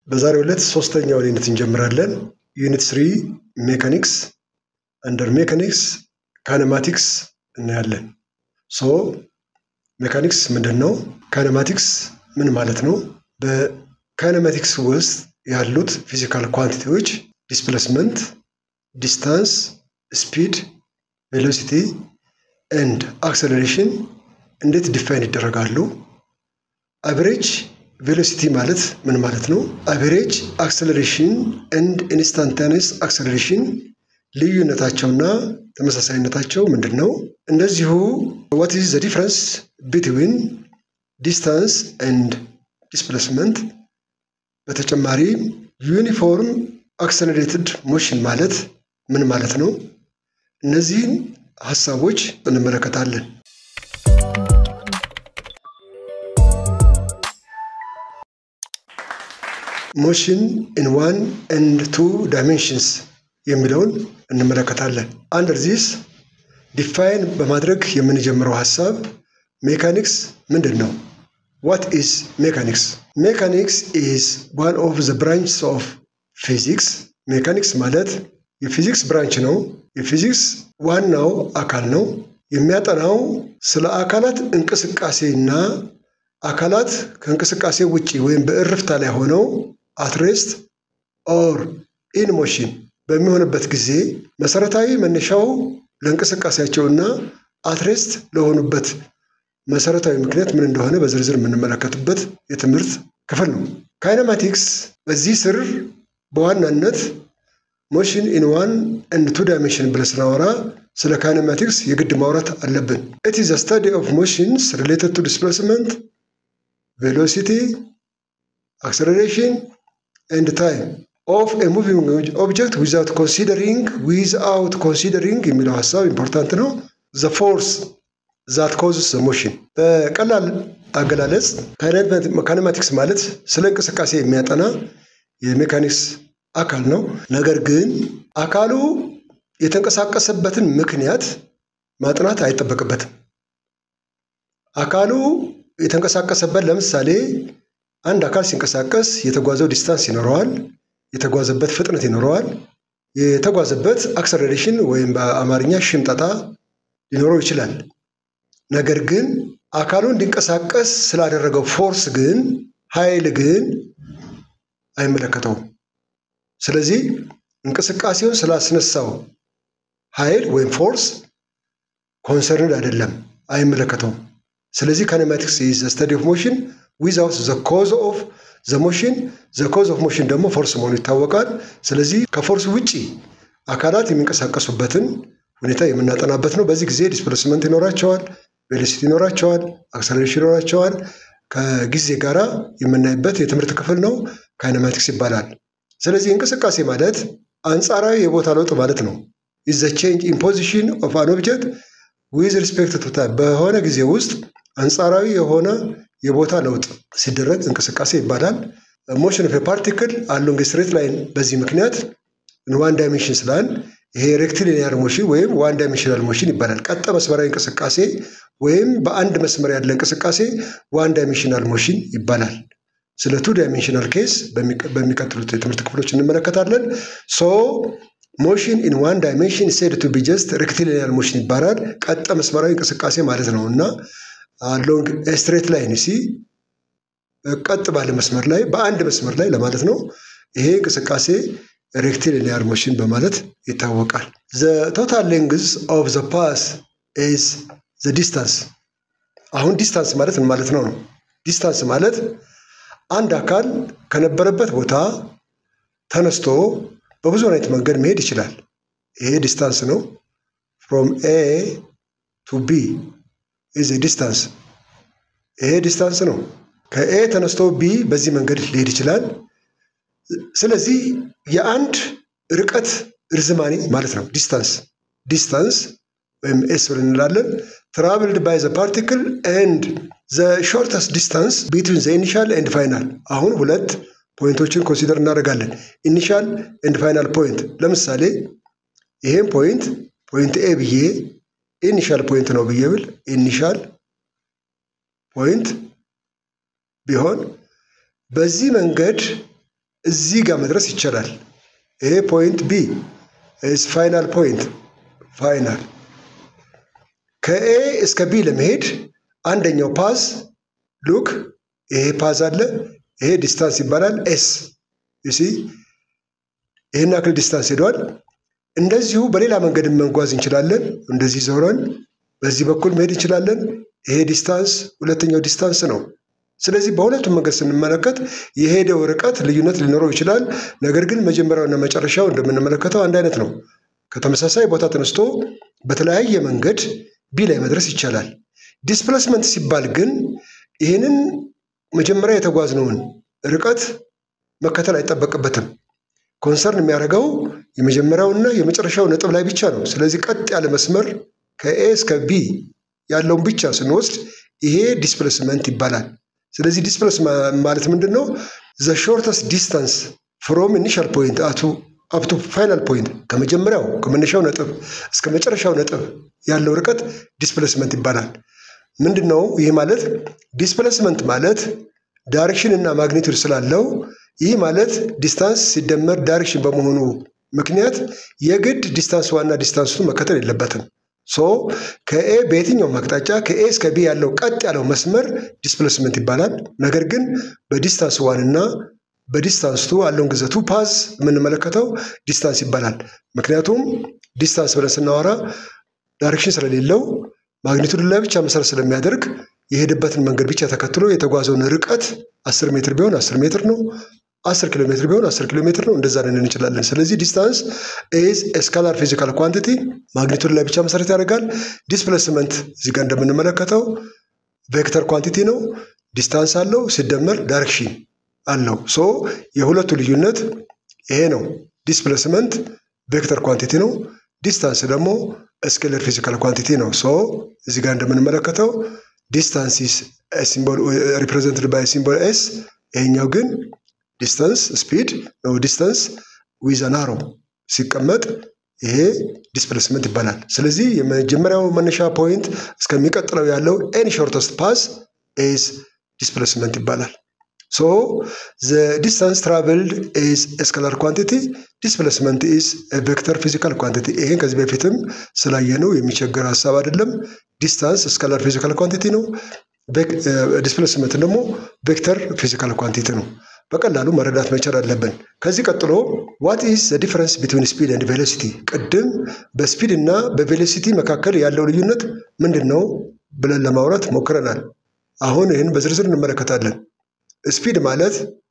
በዛሬው ዕለት ሶስተኛውን ዩኒት እንጀምራለን። ዩኒት ስሪ ሜካኒክስ አንደር ሜካኒክስ ካይነማቲክስ እናያለን። ሶ ሜካኒክስ ምንድን ነው? ካይነማቲክስ ምን ማለት ነው? በካይነማቲክስ ውስጥ ያሉት ፊዚካል ኳንቲቲዎች ዲስፕሌስመንት፣ ዲስታንስ፣ ስፒድ፣ ቬሎሲቲ ኤንድ አክሰለሬሽን እንዴት ዲፋይን ይደረጋሉ? አቨሬጅ ቬሎሲቲ ማለት ምን ማለት ነው? አቨሬጅ አክሰለሬሽን ኤንድ ኢንስታንታኒየስ አክሰለሬሽን ልዩነታቸውና ተመሳሳይነታቸው ምንድን ነው? እንደዚሁ ዋት ኢዝ ዘ ዲፍረንስ ቢትዊን ዲስታንስ ኤንድ ዲስፕሌስመንት። በተጨማሪ ዩኒፎርም አክሰለሬትድ ሞሽን ማለት ምን ማለት ነው? እነዚህን ሀሳቦች እንመለከታለን። ሞሽን ኢን ዋን ኤንድ ቱ ዳይሜንሽንስ የሚለውን እንመለከታለን። አንደር ዚስ ዲፋይን በማድረግ የምንጀምረው ሀሳብ ሜካኒክስ ምንድን ነው? ዋት ኢዝ ሜካኒክስ? ሜካኒክስ ኢዝ ዋን ኦፍ ዘ ብራንችስ ኦፍ ፊዚክስ። ሜካኒክስ ማለት የፊዚክስ ብራንች ነው። የፊዚክስ ዋናው አካል ነው። የሚያጠናው ስለ አካላት እንቅስቃሴና አካላት ከእንቅስቃሴ ውጪ ወይም በእርፍታ ላይ ሆነው አትሬስት ኦር ኢን ሞሽን በሚሆንበት ጊዜ መሰረታዊ መነሻው ለእንቅስቃሴያቸውና አትሬስት ለሆኑበት መሰረታዊ ምክንያት ምን እንደሆነ በዝርዝር የምንመለከትበት የትምህርት ክፍል ነው። ካይነማቲክስ በዚህ ስር በዋናነት ሞሽን ኢን ዋን ኤንድ ቱ ዳይሜንሽን ብለን ስናወራ ስለ ካይነማቲክስ የግድ ማውራት አለብን። ኢት ኢዝ ስታዲ ኦፍ ሞሽንስ ሪሌትድ ቱ ዲስፕሌስመንት ቬሎሲቲ አክሰለሬሽን ኤንድ ታይም ኦፍ ኤ ሙቪንግ ኦብጀክት ዊዛውት ኮንሲደሪንግ ዊዝአውት ኮንሲደሪንግ የሚለው ሀሳብ ኢምፖርታንት ነው። ዘ ፎርስ ዛት ኮዝስ ዘ ሞሽን። በቀላል አገላለጽ ካይነማቲክስ ማለት ስለ እንቅስቃሴ የሚያጠና የሜካኒክስ አካል ነው። ነገር ግን አካሉ የተንቀሳቀሰበትን ምክንያት ማጥናት አይጠበቅበትም። አካሉ የተንቀሳቀሰበት ለምሳሌ አንድ አካል ሲንቀሳቀስ የተጓዘው ዲስታንስ ይኖረዋል፣ የተጓዘበት ፍጥነት ይኖረዋል፣ የተጓዘበት አክሰለሬሽን ወይም በአማርኛ ሽምጠጣ ሊኖረው ይችላል። ነገር ግን አካሉ እንዲንቀሳቀስ ስላደረገው ፎርስ ግን ኃይል ግን አይመለከተውም። ስለዚህ እንቅስቃሴውን ስላስነሳው ኃይል ወይም ፎርስ ኮንሰርንድ አይደለም፣ አይመለከተውም። ስለዚህ ካይነማቲክስ ኢዝ ዘ ስተዲ ኦፍ ሞሽን ዊዛውት ዘ ኮዝ ኦፍ ዘ ሞሽን። ዘ ኮዝ ኦፍ ሞሽን ደግሞ ፎርስ መሆኑ ይታወቃል። ስለዚህ ከፎርስ ውጪ አካላት የሚንቀሳቀሱበትን ሁኔታ የምናጠናበት ነው። በዚህ ጊዜ ዲስፕሌስመንት ይኖራቸዋል፣ ቬሎሲቲ ይኖራቸዋል፣ አክሰለሬሽን ይኖራቸዋል። ከጊዜ ጋር የምናይበት የትምህርት ክፍል ነው። ካይነማቲክስ ይባላል። ስለዚህ እንቅስቃሴ ማለት አንጻራዊ የቦታ ለውጥ ማለት ነው። ኢዝ ዘ ቼንጅ ኢን ፖዚሽን ኦፍ አን ኦብጀክት ዊዝ ሪስፔክት ቱ ታይም በሆነ ጊዜ ውስጥ አንጻራዊ የሆነ የቦታ ለውጥ ሲደረግ እንቅስቃሴ ይባላል። ሞሽን ኦፍ ፓርቲክል አሎንግ ስትሬት ላይን በዚህ ምክንያት ዋን ዳይሜንሽን ስላል ይሄ ሬክቲሊኒያር ሞሽን ወይም ዋን ዳይሜንሽናል ሞሽን ይባላል። ቀጥ መስመራዊ እንቅስቃሴ ወይም በአንድ መስመር ያለ እንቅስቃሴ ዋን ዳይሜንሽናል ሞሽን ይባላል። ስለ ቱ ዳይሜንሽናል ኬስ በሚቀጥሉት የትምህርት ክፍሎች እንመለከታለን። ሶ ሞሽን ኢን ዋን ዳይሜንሽን ሴድ ቱ ቢ ጀስት ሬክቲሊኒያር ሞሽን ይባላል። ቀጥ መስመራዊ እንቅስቃሴ ማለት ነው እና ሎንግ ስትሬት ላይን ሲ ቀጥ ባለ መስመር ላይ በአንድ መስመር ላይ ለማለት ነው። ይሄ እንቅስቃሴ ሬክቲሊኒያር ሞሽን በማለት ይታወቃል። ዘ ቶታል ሌንግዝ ኦፍ ዘ ፓስ ኢዝ ዘ ዲስታንስ። አሁን ዲስታንስ ማለት ምን ማለት ነው ነው? ዲስታንስ ማለት አንድ አካል ከነበረበት ቦታ ተነስቶ በብዙ አይነት መንገድ መሄድ ይችላል። ይሄ ዲስታንስ ነው። ፍሮም ኤ ቱ ቢ ኢዝ ዲስታንስ። ይሄ ዲስታንስ ነው። ከኤ ተነስቶ ቢ በዚህ መንገድ ሊሄድ ይችላል። ስለዚህ የአንድ ርቀት ርዝማኔ ማለት ነው ዲስታንስ። ዲስታንስ ወይም ኤስ ብለን እንላለን። ትራቭልድ ባይ ዘ ፓርቲክል ኤንድ ዘ ሾርተስት ዲስታንስ ቢትዊን ዘ ኢኒሻል ኤንድ ፋይናል። አሁን ሁለት ፖይንቶችን ኮንሲደር እናደርጋለን። ኢኒሻል ኤንድ ፋይናል ፖይንት። ለምሳሌ ይሄን ፖይንት ፖይንት ኤ ብዬ ኢኒሻል ፖይንት ነው ብዬ ብል ኢኒሻል ፖይንት ቢሆን በዚህ መንገድ እዚህ ጋር መድረስ ይቻላል። ይሄ ፖይንት ቢ ኢዝ ፋይናል ፖይንት ፋይናል። ከኤ እስከ ቢ ለመሄድ አንደኛው ፓዝ ሉክ፣ ይሄ ፓዝ አለ። ይሄ ዲስታንስ ይባላል ኤስ ዩሲ ይህን ያክል ዲስታንስ ሄደዋል። እንደዚሁ በሌላ መንገድ መጓዝ እንችላለን። እንደዚህ ዞረን በዚህ በኩል መሄድ እንችላለን። ይሄ ዲስታንስ ሁለተኛው ዲስታንስ ነው። ስለዚህ በሁለቱም መንገድ ስንመለከት የሄደው ርቀት ልዩነት ሊኖረው ይችላል። ነገር ግን መጀመሪያውና መጨረሻው እንደምንመለከተው አንድ አይነት ነው። ከተመሳሳይ ቦታ ተነስቶ በተለያየ መንገድ ቢ ላይ መድረስ ይቻላል። ዲስፕሌስመንት ሲባል ግን ይህንን መጀመሪያ የተጓዝነውን ርቀት መከተል አይጠበቅበትም። ኮንሰርን የሚያደርገው የመጀመሪያውና የመጨረሻው ነጥብ ላይ ብቻ ነው። ስለዚህ ቀጥ ያለ መስመር ከኤ እስከ ቢ ያለውን ብቻ ስንወስድ ይሄ ዲስፕሌስመንት ይባላል። ስለዚህ ዲስፕሌስ ማለት ምንድን ነው? ዘ ሾርተስት ዲስታንስ ፍሮም ኢኒሻል ፖይንት አቱ አፕቱ ፋይናል ፖይንት ከመጀመሪያው ከመነሻው ነጥብ እስከ መጨረሻው ነጥብ ያለው ርቀት ዲስፕሌስመንት ይባላል። ምንድን ነው ይህ ማለት? ዲስፕሌስመንት ማለት ዳይሬክሽን እና ማግኒቱድ ስላለው ይህ ማለት ዲስታንስ ሲደመር ዳይሬክሽን በመሆኑ ምክንያት የግድ ዲስታንስ ዋና ዲስታንሱ መከተል የለበትም። ሶ ከኤ በየትኛውም አቅጣጫ ከኤ እስከ ቢ ያለው ቀጥ ያለው መስመር ዲስፕሌስመንት ይባላል። ነገር ግን በዲስታንስ ዋን እና በዲስታንስ ቱ ያለውን ግዘቱ ፓዝ የምንመለከተው ዲስታንስ ይባላል። ምክንያቱም ዲስታንስ ብለን ስናወራ ዳይሬክሽን ስለሌለው ማግኒቱድ ላይ ብቻ መሰረት ስለሚያደርግ የሄደበትን መንገድ ብቻ ተከትሎ የተጓዘውን ርቀት አስር ሜትር ቢሆን አስር ሜትር ነው። አስር ኪሎ ሜትር ቢሆን አስር ኪሎ ሜትር ነው። እንደዛ ልንል እንችላለን። ስለዚህ ዲስታንስ ኢዝ ስካላር ፊዚካል ኳንቲቲ ማግኒቱድ ላይ ብቻ መሰረት ያደርጋል። ዲስፕሌስመንት እዚህ ጋር እንደምንመለከተው ቬክተር ኳንቲቲ ነው። ዲስታንስ አለው ሲደመር ዳይሬክሽን አለው። ሶ የሁለቱ ልዩነት ይሄ ነው። ዲስፕሌስመንት ቬክተር ኳንቲቲ ነው። ዲስታንስ ደግሞ ስኬለር ፊዚካል ኳንቲቲ ነው። ሶ እዚህ ጋር እንደምንመለከተው ዲስታንስ ኢዝ ሲምቦል ሪፕሬዘንትድ ባይ ሲምቦል ኤስ ይሄኛው ግን ዲስተንስ ስፒድ ነው። ዲስተንስ ዊዝ አን አሮ ሲቀመጥ ይሄ ዲስፕሌስመንት ይባላል። ስለዚህ የመጀመሪያው መነሻ ፖይንት እስከሚቀጥለው ያለው ኤኒ ሾርተስት ፓስ ኢዝ ዲስፕሌስመንት ይባላል። ሶ ዘ ዲስታንስ ትራቨልድ ኢዝ ስካላር ኳንቲቲ ዲስፕሌስመንት ኢዝ ቬክተር ፊዚካል ኳንቲቲ። ይሄን ከዚህ በፊትም ስላየነው የሚቸገር ሀሳብ አይደለም። ዲስታንስ ስካላር ፊዚካል ኳንቲቲ ነው። ዲስፕሌስመንት ደግሞ ቬክተር ፊዚካል ኳንቲቲ ነው። በቀላሉ መረዳት መቻል አለብን። ከዚህ ቀጥሎ ዋት ኢዝ ዘ ዲፈረንስ ቢትዊን ስፒድ ኤንድ ቬሎሲቲ፣ ቅድም በስፒድ እና በቬሎሲቲ መካከል ያለው ልዩነት ምንድን ነው ብለን ለማውራት ሞክረናል። አሁን ይህን በዝርዝር እንመለከታለን። ስፒድ ማለት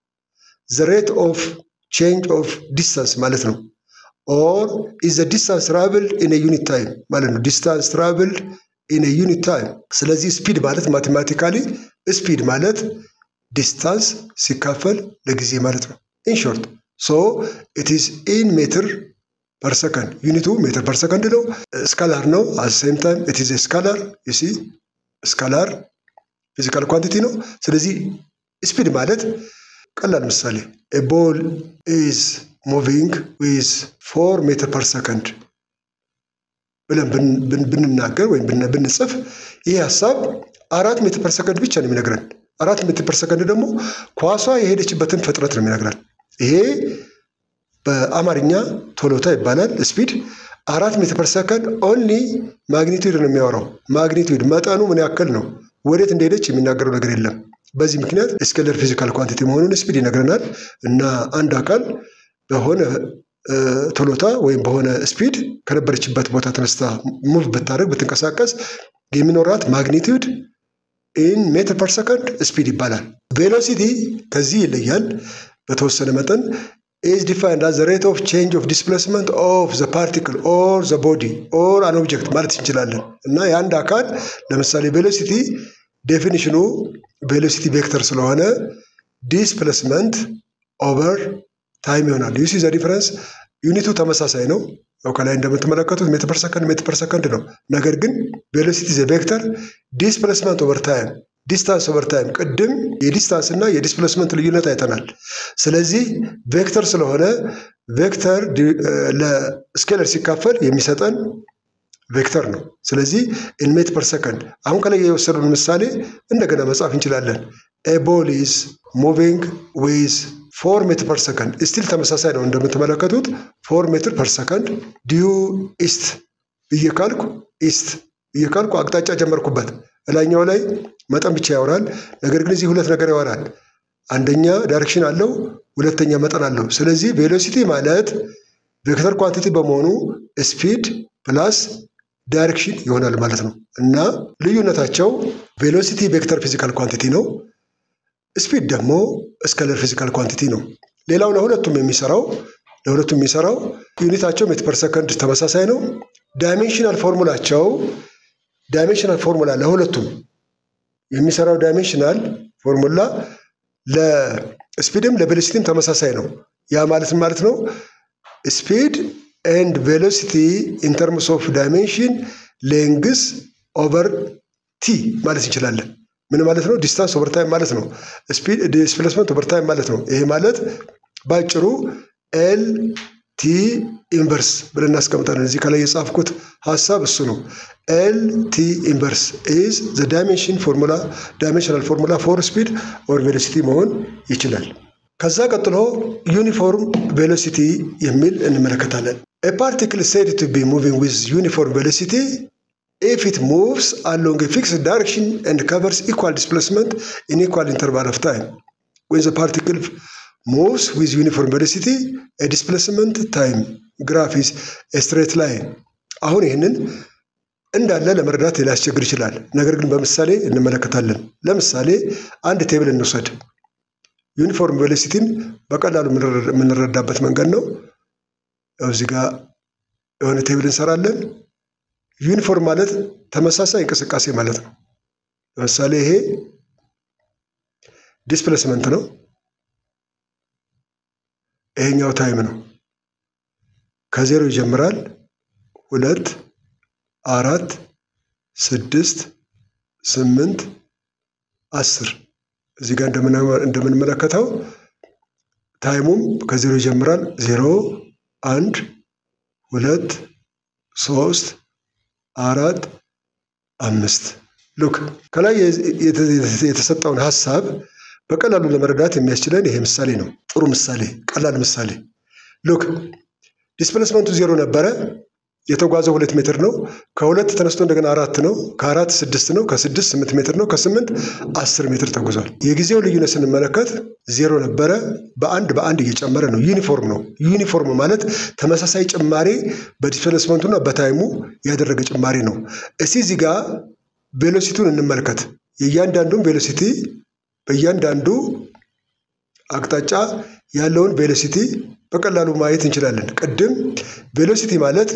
ዘ ሬት ኦፍ ቼንጅ ኦፍ ዲስታንስ ማለት ነው። ኦር ኢዝ ዘ ዲስታንስ ትራቭልድ ኢን ዩኒት ታይም ማለት ነው። ዲስታንስ ትራቭልድ ኢን ዩኒት ታይም። ስለዚህ ስፒድ ማለት ማቴማቲካሊ ስፒድ ማለት ዲስታንስ ሲካፈል ለጊዜ ማለት ነው። ኢንሾርት ሶ ኢት ኢዝ ኢን ሜትር ፐር ሰከንድ ዩኒቱ ሜትር ፐር ሰከንድ ነው። ስካላር ነው። አት ሴም ታይም ኢት ኢዝ ስካላር ዩሲ ስካላር ፊዚካል ኳንቲቲ ነው። ስለዚህ ስፒድ ማለት ቀላል ምሳሌ ኤ ቦል ኢዝ ሙቪንግ ዊዝ ፎር ሜትር ፐር ሰከንድ ብለን ብንናገር ወይም ብንጽፍ ይህ ሀሳብ አራት ሜትር ፐር ሰከንድ ብቻ ነው የሚነግረን። አራት ሜትር ፐር ሰከንድ ደግሞ ኳሷ የሄደችበትን ፍጥነት ነው የሚነግረን። ይሄ በአማርኛ ቶሎታ ይባላል። ስፒድ አራት ሜትር ፐር ሰከንድ ኦንሊ ማግኒቱድ ነው የሚያወራው። ማግኒቱድ መጠኑ ምን ያክል ነው፣ ወዴት እንደሄደች የሚናገረው ነገር የለም። በዚህ ምክንያት ስኬለር ፊዚካል ኳንቲቲ መሆኑን ስፒድ ይነግረናል። እና አንድ አካል በሆነ ቶሎታ ወይም በሆነ ስፒድ ከነበረችበት ቦታ ተነስታ ሙቭ ብታደርግ ብትንቀሳቀስ የሚኖራት ማግኒቱድ ኢን ሜትር ፐር ሰከንድ ስፒድ ይባላል። ቬሎሲቲ ከዚህ ይለያል በተወሰነ መጠን ኢዝ ዲፋይንድ አዝ ሬት ኦፍ ቼንጅ ኦፍ ዲስፕሌስመንት ኦፍ ዘ ፓርቲክል ኦር ዘ ቦዲ ኦር አን ኦብጀክት ማለት እንችላለን። እና የአንድ አካል ለምሳሌ ቬሎሲቲ ዴፊኒሽኑ ቬሎሲቲ ቬክተር ስለሆነ ዲስፕሌስመንት ኦቨር ታይም ይሆናል። ዩሲ ዘ ዲፈረንስ ዩኒቱ ተመሳሳይ ነው። ያው ከላይ እንደምትመለከቱት ሜትር ፐር ሰከንድ ሜትር ፐር ሰከንድ ነው። ነገር ግን ቬሎሲቲ ዘ ቬክተር ዲስፕሌስመንት ኦቨር ታይም ዲስታንስ ኦቨር ታይም ቅድም የዲስታንስ እና የዲስፕሌስመንት ልዩነት አይተናል። ስለዚህ ቬክተር ስለሆነ ቬክተር ለስኬለር ሲካፈል የሚሰጠን ቬክተር ነው። ስለዚህ ኢን ሜትር ፐር ሰከንድ አሁን ከላይ የወሰዱን ምሳሌ እንደገና መጻፍ እንችላለን። ኤ ቦል ኢዝ ሙቪንግ ዊዝ ፎር ሜትር ፐር ሰከንድ ስቲል ተመሳሳይ ነው እንደምትመለከቱት ፎር ሜትር ፐር ሰከንድ ዲዩ ኢስት ብዬ ካልኩ ኢስት ብዬ ካልኩ አቅጣጫ ጀመርኩበት። እላኛው ላይ መጠን ብቻ ያወራል። ነገር ግን እዚህ ሁለት ነገር ያወራል። አንደኛ ዳይሬክሽን አለው፣ ሁለተኛ መጠን አለው። ስለዚህ ቬሎሲቲ ማለት ቬክተር ኳንቲቲ በመሆኑ ስፒድ ፕላስ ዳይሬክሽን ይሆናል ማለት ነው እና ልዩነታቸው ቬሎሲቲ ቬክተር ፊዚካል ኳንቲቲ ነው። ስፒድ ደግሞ ስኬለር ፊዚካል ኳንቲቲ ነው። ሌላው ለሁለቱም የሚሰራው ለሁለቱም የሚሰራው ዩኒታቸው ሜትር ፐር ሰከንድ ተመሳሳይ ነው። ዳይሜንሽናል ፎርሙላቸው ዳይሜንሽናል ፎርሙላ ለሁለቱም የሚሰራው ዳይሜንሽናል ፎርሙላ ለስፒድም ለቬሎሲቲም ተመሳሳይ ነው። ያ ማለት ማለት ነው ስፒድ ኤንድ ቬሎሲቲ ኢን ተርምስ ኦፍ ዳይሜንሽን ሌንግስ ኦቨር ቲ ማለት እንችላለን። ምን ማለት ነው? ዲስታንስ ኦቨር ታይም ማለት ነው። ስፒድ ዲስፕሌስመንት ኦቨር ታይም ማለት ነው። ይሄ ማለት ባጭሩ ኤል ቲ ኢንቨርስ ብለን እናስቀምጣለን። እዚህ ከላይ የጻፍኩት ሀሳብ እሱ ነው። ኤል ቲ ኢንቨርስ ኢዝ ዘ ዳይሜንሽን ፎርሙላ ዳይሜንሽናል ፎርሙላ ፎር ስፒድ ኦር ቬሎሲቲ መሆን ይችላል። ከዛ ቀጥሎ ዩኒፎርም ቬሎሲቲ የሚል እንመለከታለን። ኤ ፓርቲክል ሴድ ቱ ቢ ሙቪንግ ዊዝ ዩኒፎርም ቬሎሲቲ ኢፍ ኢት ሙቭስ አሎንግ ኤ ፊክስድ ዳይሬክሽን ኤንድ ከቨርስ ኢኳል ዲስፕሌስመንት ኢን ኢኳል ኢንተርቫል ኦፍ ታይም ዌን ዘ ፓርቲክል moves with uniform velocity a displacement time graph is a straight line አሁን ይህንን እንዳለ ለመረዳት ሊያስቸግር ይችላል። ነገር ግን በምሳሌ እንመለከታለን። ለምሳሌ አንድ ቴብል እንውሰድ። ዩኒፎርም ቬሎሲቲን በቀላሉ የምንረዳበት መንገድ ነው። እዚህ ጋር የሆነ ቴብል እንሰራለን። ዩኒፎርም ማለት ተመሳሳይ እንቅስቃሴ ማለት ነው። ለምሳሌ ይሄ ዲስፕሌስመንት ነው። ይሄኛው ታይም ነው። ከዜሮ ይጀምራል። ሁለት፣ አራት፣ ስድስት፣ ስምንት፣ አስር እዚህ ጋር እንደምንመለከተው ታይሙም ከዜሮ ይጀምራል። ዜሮ፣ አንድ፣ ሁለት፣ ሶስት፣ አራት፣ አምስት። ሉክ ከላይ የተሰጠውን ሀሳብ በቀላሉ ለመረዳት የሚያስችለን ይሄ ምሳሌ ነው። ጥሩ ምሳሌ፣ ቀላል ምሳሌ። ሉክ ዲስፕሌስመንቱ ዜሮ ነበረ። የተጓዘው ሁለት ሜትር ነው። ከሁለት ተነስቶ እንደገና አራት ነው። ከአራት ስድስት ነው። ከስድስት ስምንት ሜትር ነው። ከስምንት አስር ሜትር ተጉዟል። የጊዜው ልዩነት ስንመለከት ዜሮ ነበረ። በአንድ በአንድ እየጨመረ ነው። ዩኒፎርም ነው። ዩኒፎርም ማለት ተመሳሳይ ጭማሬ በዲስፕሌስመንቱና በታይሙ ያደረገ ጭማሬ ነው። እስቲ እዚህ ጋር ቬሎሲቲውን እንመልከት። የእያንዳንዱን ቬሎሲቲ በእያንዳንዱ አቅጣጫ ያለውን ቬሎሲቲ በቀላሉ ማየት እንችላለን። ቅድም ቬሎሲቲ ማለት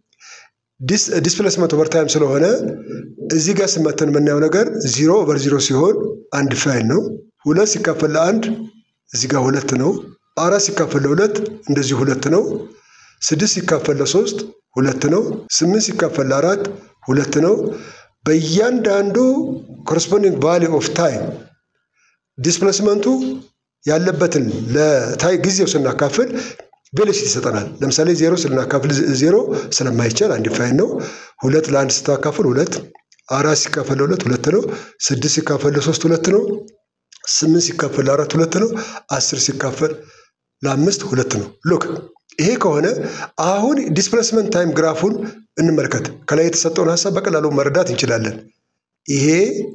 ዲስፕሌስመንት ኦቨር ታይም ስለሆነ እዚህ ጋር ስመተን የምናየው ነገር ዚሮ ኦቨር ዚሮ ሲሆን አንድ ፋይል ነው። ሁለት ሲካፈል ለአንድ እዚህ ጋር ሁለት ነው። አራት ሲካፈል ለሁለት እንደዚሁ ሁለት ነው። ስድስት ሲካፈል ለሶስት ሁለት ነው። ስምንት ሲካፈል ለአራት ሁለት ነው። በእያንዳንዱ ኮረስፖንዲንግ ቫሊ ኦፍ ታይም ዲስፕሌስመንቱ ያለበትን ለታይ ጊዜው ስናካፍል ቬሎሲቲ ይሰጠናል። ለምሳሌ ዜሮ ስናካፍል ዜሮ ስለማይቻል አንድ ፋይል ነው። ሁለት ለአንድ ስታካፍል ሁለት፣ አራት ሲካፈል ለሁለት ሁለት ነው። ስድስት ሲካፈል ለሶስት ሁለት ነው። ስምንት ሲካፈል ለአራት ሁለት ነው። አስር ሲካፈል ለአምስት ሁለት ነው። ሉክ ይሄ ከሆነ አሁን ዲስፕሌስመንት ታይም ግራፉን እንመልከት። ከላይ የተሰጠውን ሀሳብ በቀላሉ መረዳት እንችላለን። ይሄ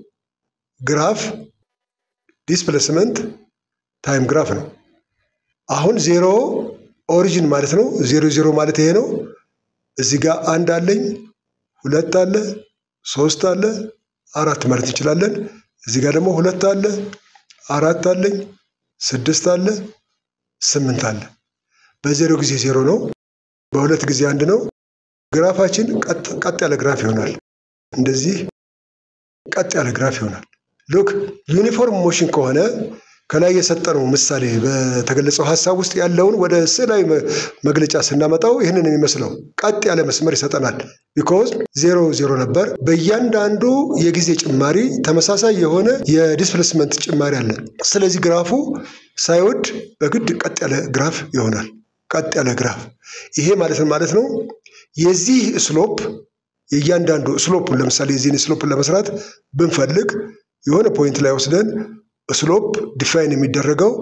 ግራፍ ዲስፕሌስመንት ታይም ግራፍ ነው። አሁን ዜሮ ኦሪጂን ማለት ነው። ዜሮ ዜሮ ማለት ይሄ ነው። እዚህ ጋር አንድ አለኝ፣ ሁለት አለ፣ ሶስት አለ፣ አራት ማለት እንችላለን። እዚህ ጋር ደግሞ ሁለት አለ፣ አራት አለኝ፣ ስድስት አለ፣ ስምንት አለ። በዜሮ ጊዜ ዜሮ ነው፣ በሁለት ጊዜ አንድ ነው። ግራፋችን ቀጥ ያለ ግራፍ ይሆናል። እንደዚህ ቀጥ ያለ ግራፍ ይሆናል። ሉክ ዩኒፎርም ሞሽን ከሆነ ከላይ የሰጠነው ምሳሌ በተገለጸው ሀሳብ ውስጥ ያለውን ወደ ስዕላዊ መግለጫ ስናመጣው ይህንን የሚመስለው ቀጥ ያለ መስመር ይሰጠናል። ቢኮዝ ዜሮ ዜሮ ነበር። በእያንዳንዱ የጊዜ ጭማሪ ተመሳሳይ የሆነ የዲስፕሌስመንት ጭማሪ አለ። ስለዚህ ግራፉ ሳይወድ በግድ ቀጥ ያለ ግራፍ ይሆናል። ቀጥ ያለ ግራፍ ይሄ ማለት ማለት ነው የዚህ ስሎፕ የእያንዳንዱ ስሎፑን ለምሳሌ የዚህን ስሎፕን ለመስራት ብንፈልግ የሆነ ፖይንት ላይ ወስደን ስሎፕ ዲፋይን የሚደረገው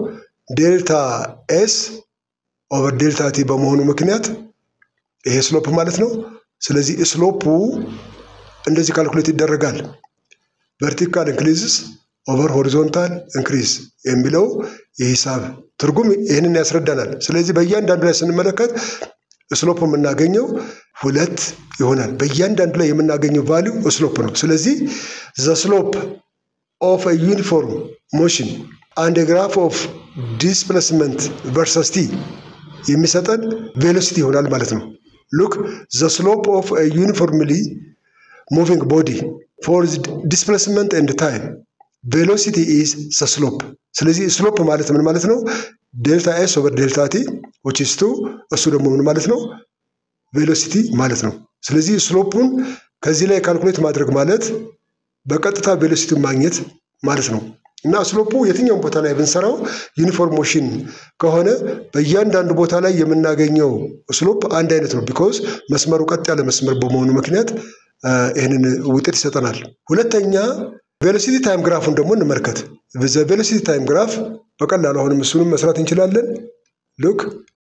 ዴልታ ኤስ ኦቨር ዴልታ ቲ በመሆኑ ምክንያት ይሄ ስሎፕ ማለት ነው። ስለዚህ ስሎፑ እንደዚህ ካልኩሌት ይደረጋል። ቨርቲካል ኢንክሪዝስ ኦቨር ሆሪዞንታል ኢንክሪዝ የሚለው የሂሳብ ትርጉም ይህንን ያስረዳናል። ስለዚህ በእያንዳንዱ ላይ ስንመለከት ስሎፕ የምናገኘው ሁለት ይሆናል። በእያንዳንዱ ላይ የምናገኘው ቫሊዩ ስሎፕ ነው። ስለዚህ ዘ ስሎፕ ኦፍ ዩኒፎርም ሞሽን አንድ ግራፍ ኦፍ ዲስፕሌስመንት ቨርሰስ ቲ የሚሰጠን ቬሎሲቲ ይሆናል ማለት ነው። ሉክ ዘ ስሎፕ ኦፍ ዩኒፎርምሊ ሙቪንግ ቦዲ ፎር ዲስፕሌስመንት ኤንድ ታይም ቬሎሲቲ ኢዝ ዘ ስሎፕ። ስለዚህ ስሎፕ ማለት ምን ማለት ነው? ዴልታ ኤስ ኦቨር ዴልታ ቲ ዊች ኢዝ ቱ እሱ ደግሞ ምን ማለት ነው? ቬሎሲቲ ማለት ነው። ስለዚህ ስሎፑን ከዚህ ላይ ካልኩሌት ማድረግ ማለት በቀጥታ ቬሎሲቲውን ማግኘት ማለት ነው። እና ስሎፑ የትኛውም ቦታ ላይ ብንሰራው ዩኒፎርም ሞሽን ከሆነ በእያንዳንዱ ቦታ ላይ የምናገኘው ስሎፕ አንድ አይነት ነው። ቢኮዝ መስመሩ ቀጥ ያለ መስመር በመሆኑ ምክንያት ይህንን ውጤት ይሰጠናል። ሁለተኛ ቬሎሲቲ ታይም ግራፉን ደግሞ እንመልከት። ቬሎሲቲ ታይም ግራፍ በቀላሉ አሁንም እሱንም መስራት እንችላለን። ሉክ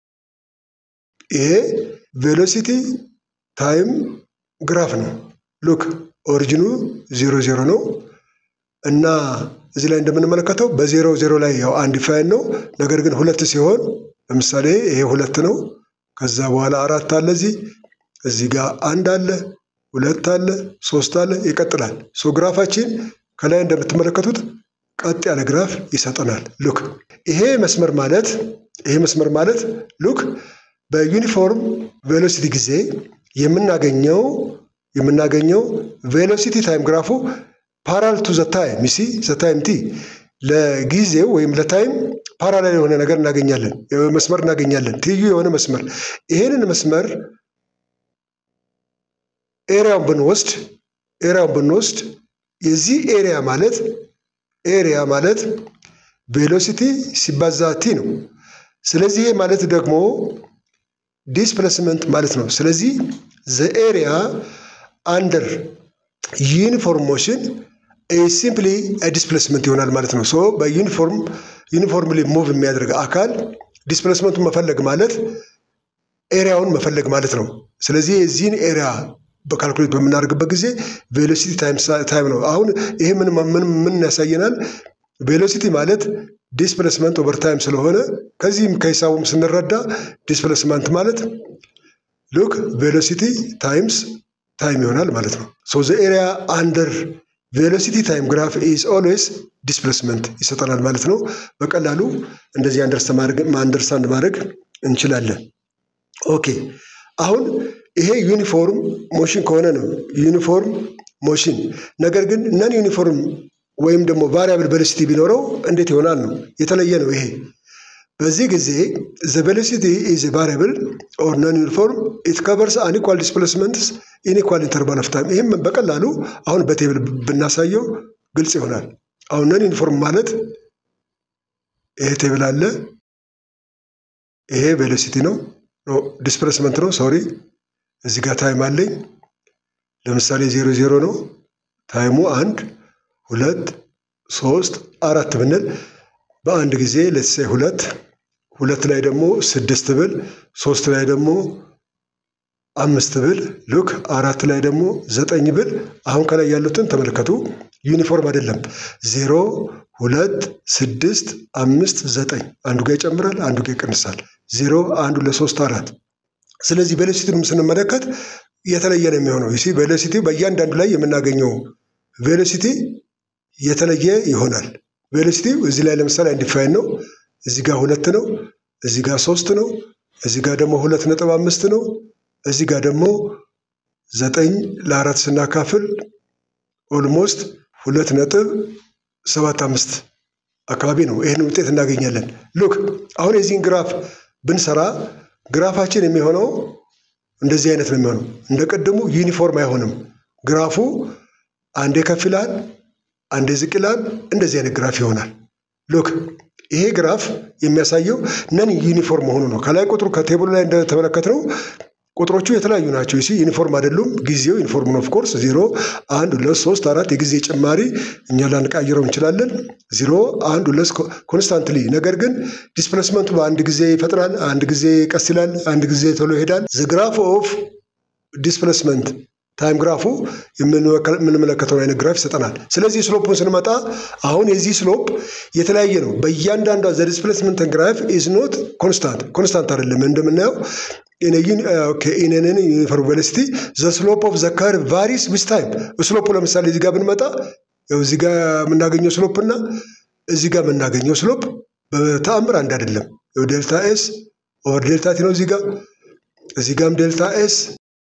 ይሄ ቬሎሲቲ ታይም ግራፍ ነው። ሉክ ኦሪጂኑ ዜሮ ዜሮ ነው እና እዚህ ላይ እንደምንመለከተው በዜሮ ዜሮ ላይ ያው አንድ ፋይን ነው። ነገር ግን ሁለት ሲሆን ለምሳሌ ይሄ ሁለት ነው። ከዛ በኋላ አራት አለ እዚህ እዚህ ጋር አንድ አለ ሁለት አለ ሶስት አለ ይቀጥላል። ሶ ግራፋችን ከላይ እንደምትመለከቱት ቀጥ ያለ ግራፍ ይሰጠናል። ሉክ ይሄ መስመር ማለት ይሄ መስመር ማለት ሉክ በዩኒፎርም ቬሎሲቲ ጊዜ የምናገኘው የምናገኘው ቬሎሲቲ ታይም ግራፉ ፓራል ቱ ዘ ታይም ሚሲ ዘ ታይም ቲ ለጊዜው ወይም ለታይም ፓራላል የሆነ ነገር እናገኛለን፣ መስመር እናገኛለን፣ ትይዩ የሆነ መስመር። ይሄንን መስመር ኤሪያውን ብንወስድ ኤሪያውን ብንወስድ የዚህ ኤሪያ ማለት ኤሪያ ማለት ቬሎሲቲ ሲባዛ ቲ ነው። ስለዚህ ይሄ ማለት ደግሞ ዲስፕሌስመንት ማለት ነው። ስለዚህ ዘ ኤሪያ አንደር ዩኒፎርም ሞሽን ሲምፕሊ ዲስፕሌስመንት ይሆናል ማለት ነው። ሶ በዩኒፎርም ዩኒፎርምሊ ሙቭ የሚያደርግ አካል ዲስፕሌስመንቱን መፈለግ ማለት ኤሪያውን መፈለግ ማለት ነው። ስለዚህ የዚህን ኤሪያ በካልኩሌት በምናደርግበት ጊዜ ቬሎሲቲ ታይም ነው። አሁን ይሄ ምን ምን ያሳየናል? ቬሎሲቲ ማለት ዲስፕሌስመንት ኦቨር ታይም ስለሆነ ከዚህም ከሂሳቡም ስንረዳ ዲስፕሌስመንት ማለት ሉክ ቬሎሲቲ ታይምስ ታይም ይሆናል ማለት ነው። ሶ ዘ ኤሪያ አንደር ቬሎሲቲ ታይም ግራፍ ኢዝ ኦልዌይስ ዲስፕሌስመንት ይሰጠናል ማለት ነው። በቀላሉ እንደዚህ አንደርስታንድ ማድረግ እንችላለን። ኦኬ አሁን ይሄ ዩኒፎርም ሞሽን ከሆነ ነው ዩኒፎርም ሞሽን። ነገር ግን ነን ዩኒፎርም ወይም ደግሞ ቫሪያብል ቬሎሲቲ ቢኖረው እንዴት ይሆናል ነው የተለየ ነው ይሄ። በዚህ ጊዜ ዘ ቬሎሲቲ ኢዝ ቫሪያብል ኦር ነን ዩኒፎርም ኢት ከቨርስ አንኢኳል ዲስፕሌስመንትስ ኢንኢኳል ኢንተርቫል ኦፍ ታይም። ይህም በቀላሉ አሁን በቴብል ብናሳየው ግልጽ ይሆናል። አሁን ነን ዩኒፎርም ማለት ይሄ ቴብል አለ፣ ይሄ ቬሎሲቲ ነው ዲስፕሌስመንት ነው ሶሪ እዚህ ጋር ታይም አለኝ። ለምሳሌ ዜሮ ዜሮ ነው ታይሙ አንድ ሁለት ሶስት አራት ብንል በአንድ ጊዜ ለትሳይ ሁለት ሁለት ላይ ደግሞ ስድስት ብል ሶስት ላይ ደግሞ አምስት ብል ሉክ አራት ላይ ደግሞ ዘጠኝ ብል አሁን ከላይ ያሉትን ተመልከቱ። ዩኒፎርም አይደለም። ዜሮ ሁለት ስድስት አምስት ዘጠኝ አንዱ ጋር ይጨምራል፣ አንዱ ጋር ይቀንሳል። ዜሮ አንዱ ለሶስት አራት ስለዚህ ቬሎሲቲንም ስንመለከት የተለየ ነው የሚሆነው። ሲ ቬሎሲቲ በእያንዳንዱ ላይ የምናገኘው ቬሎሲቲ የተለየ ይሆናል። ቬሎሲቲ እዚህ ላይ ለምሳሌ አንዲፋይን ነው። እዚህ ጋር ሁለት ነው። እዚህ ጋር ሶስት ነው። እዚህ ጋር ደግሞ ሁለት ነጥብ አምስት ነው። እዚህ ጋር ደግሞ ዘጠኝ ለአራት ስናካፍል ኦልሞስት ሁለት ነጥብ ሰባት አምስት አካባቢ ነው። ይህን ውጤት እናገኛለን። ሉክ አሁን የዚህን ግራፍ ብንሰራ ግራፋችን የሚሆነው እንደዚህ አይነት ነው የሚሆነው። እንደ ቅድሙ ዩኒፎርም አይሆንም። ግራፉ አንዴ ከፍ ይላል፣ አንዴ ዝቅ ይላል። እንደዚህ አይነት ግራፍ ይሆናል። ሉክ ይሄ ግራፍ የሚያሳየው ነን ዩኒፎርም መሆኑ ነው። ከላይ ቁጥሩ ከቴብሉ ላይ እንደተመለከትነው ቁጥሮቹ የተለያዩ ናቸው። ሲ ዩኒፎርም አይደሉም። ጊዜው ዩኒፎርም ነው። ኦፍኮርስ ዜሮ፣ አንድ፣ ሁለት፣ ሶስት፣ አራት የጊዜ ጭማሪ እኛ ላንቀይረው እንችላለን። ዜሮ፣ አንድ፣ ሁለት ኮንስታንትሊ። ነገር ግን ዲስፕሌስመንቱ በአንድ ጊዜ ይፈጥራል፣ አንድ ጊዜ ቀስ ይላል፣ አንድ ጊዜ ቶሎ ይሄዳል። ዘ ግራፍ ኦፍ ዲስፕሌስመንት ታይም ግራፉ የምንመለከተው አይነት ግራፍ ይሰጠናል። ስለዚህ ስሎፑን ስንመጣ አሁን የዚህ ስሎፕ የተለያየ ነው። በእያንዳንዷ ዘ ዲስፕሌስመንት ግራፍ ኢዝ ኖት ኮንስታንት ኮንስታንት አይደለም እንደምናየው ኢነንን ዩኒፎርም ቬሎሲቲ ዘ ስሎፕ ኦፍ ዘ ከርቭ ቫሪስ ዊዝ ታይም። ስሎፑ ለምሳሌ እዚህ ጋር ብንመጣ እዚህ ጋር የምናገኘው ስሎፕ እና እዚህ ጋር የምናገኘው ስሎፕ በተአምር አንድ አይደለም። ዴልታ ኤስ ኦቨር ዴልታ ቲ ነው እዚህ ጋር እዚህ ጋርም ዴልታ ኤስ